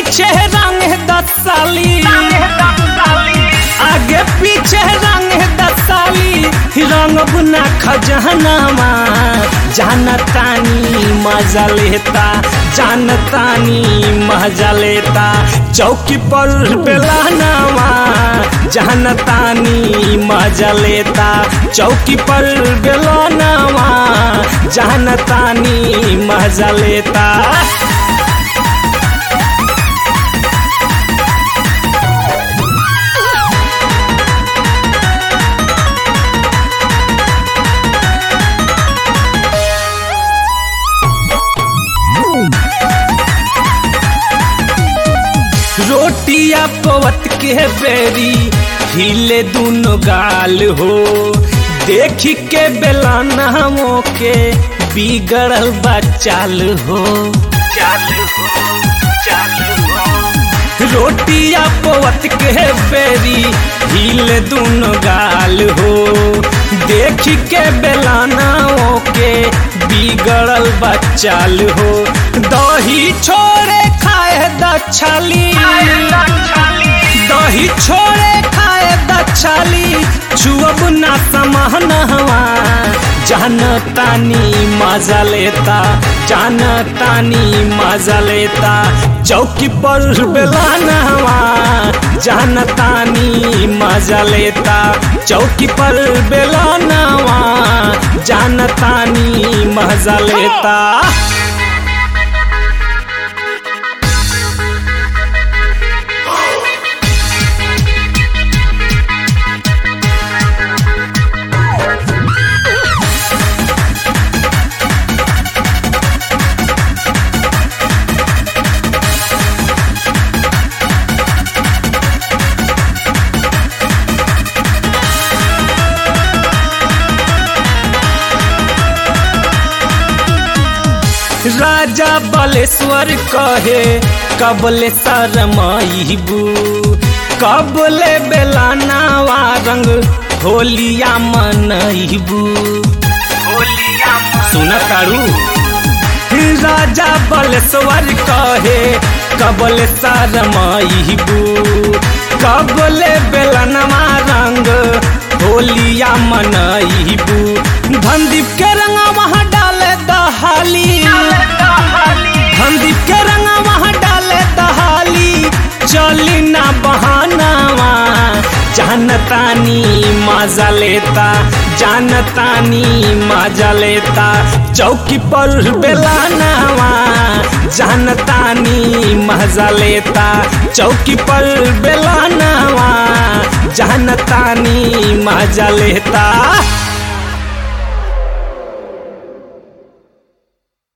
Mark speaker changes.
Speaker 1: पीछे रंग दस साली आगे पीछे रंग दसाली रंग बुना खजहनामा जानतानी मजा लेता जानतानी मजा लेता चौकी पर बेलानामा जानतानी मजा लेता चौकी पर बेलानामा जानतानी मजा लेता रोटिया पवत के बेरी हिले दुनो गाल हो देख के बेलाना के बिगड़ल बा चाल हो चाल हो चाल हो रोटिया पवत के बेरी हिले दुनो गाल हो देख के बेलाना के बिगड़ल बा चाल हो दही छोड़े खाए दछाली दही छोड़े खाए दछाली छुअब ना समहनवा जान तानी मजा लेता जान तानी मजा लेता चौकी पर बेलानवा जान तानी मजा लेता चौकी पर बेलानवा जान तानी मजा लेता राजा बलेश्वर कहे कबले शरमाइबू कबले बेलानावा रंग होलिया मनइबू सुन तारू राजा बलेश्वर कहे कबले शरमाइबू कबले बेलनवा रंग होलिया मनइबू धनदीप के रंगा वहाँ डाले दहाली धनदीप के रंगा वहाँ डाले दहाली चली ना बहानावा जानतानी मजा लेता जानतानी मजा लेता चौकी पर बेलानावा जानतानी मजा लेता चौकी पर बेलानावा जानतानी मजा लेता